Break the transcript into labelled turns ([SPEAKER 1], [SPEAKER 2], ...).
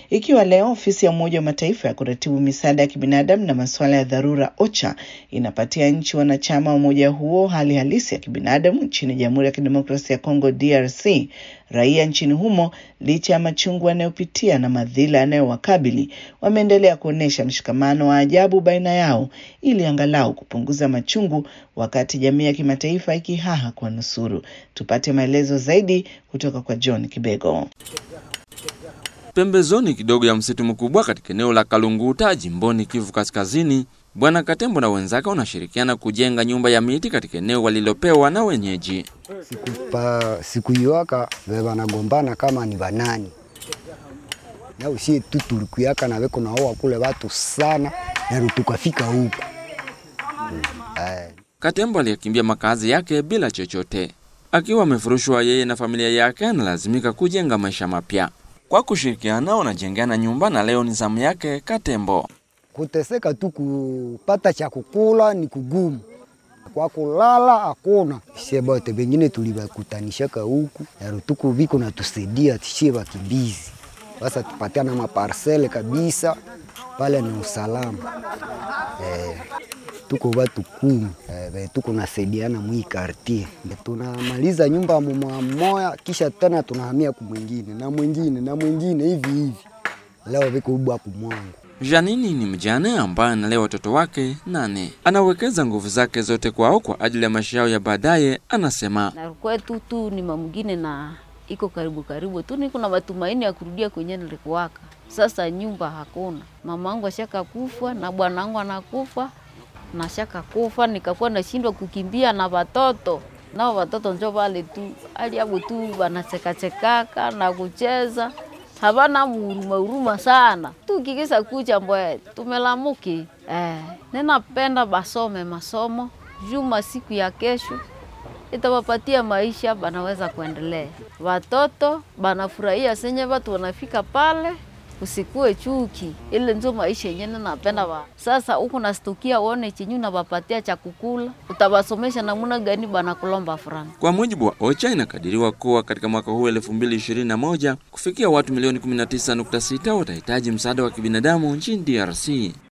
[SPEAKER 1] ikiwa leo ofisi ya Umoja wa Mataifa ya kuratibu misaada ya kibinadamu na masuala ya dharura OCHA inapatia nchi wanachama wa umoja huo hali halisi ya kibinadamu nchini Jamhuri ya Kidemokrasia ya Kongo DRC, raia nchini humo, licha ya machungu yanayopitia na madhila yanayowakabili, wameendelea kuonyesha mshikamano wa ajabu baina yao ili angalau kupunguza machungu, wakati jamii ya kimataifa ikihaha kwa nusuru. Tupate maelezo zaidi kutoka kwa John Kibego.
[SPEAKER 2] Pembezoni kidogo ya msitu mkubwa katika eneo la Kalunguta jimboni Kivu Kaskazini, Bwana Katembo na wenzake wanashirikiana kujenga nyumba ya miti katika eneo walilopewa na wenyeji.
[SPEAKER 3] siku pa siku iwaka vevanagombana kama ni vanani na usie tu tulikuyaka na veko naoa kule watu sana na tukafika huku mm. eh.
[SPEAKER 2] Katembo aliyekimbia makazi yake bila chochote, akiwa amefurushwa yeye na familia yake, analazimika kujenga maisha mapya. Kwa kushirikiana wanajengana nyumba, na leo ni zamu yake Katembo.
[SPEAKER 3] Kuteseka tu kupata cha kukula ni kugumu, kwa kulala hakuna. Sie bote bengine tulibakutanishaka huku na tuku viko na tusaidia tishie wakimbizi, sasa tupatiana maparsele kabisa pale ni usalama eh, tuko watu kumi eh, tuko nasaidiana mwi kartie, tunamaliza nyumba mmoja mmoja, kisha tena tunahamia kumwingine na mwingine na mwingine hivi hivi. Leo viko ubwa kumwangu
[SPEAKER 2] Janini ni mjane ambaye analea watoto wake nane. Anawekeza nguvu zake zote kwao kwa ajili ya maisha yao ya baadaye. Anasema
[SPEAKER 4] na kwetu tu ni mamgine na iko karibu karibu tu, niko na matumaini ya kurudia kwenye nilikuwaka. Sasa nyumba hakuna, mama wangu ashaka kufa na bwana wangu anakufa na shaka kufa, nikakuwa nashindwa kukimbia na watoto nao watoto njo vale tu aliabu tu wanachekachekaka na kucheza havana huruma huruma sana tukikisa kucha mbwe tumelamuki eh, ninapenda basome masomo juma siku ya kesho itawapatia maisha banaweza kuendelea watoto banafurahia senye watu wanafika pale usikue chuki ile ndio maisha yenyewe napenda wa sasa huku nastukia uone chenyu nawapatia cha kukula utawasomesha namuna gani bana kulomba franga
[SPEAKER 2] kwa mujibu wa OCHA inakadiriwa kuwa katika mwaka huu 2021 kufikia watu milioni 19.6 watahitaji msaada wa kibinadamu nchini DRC.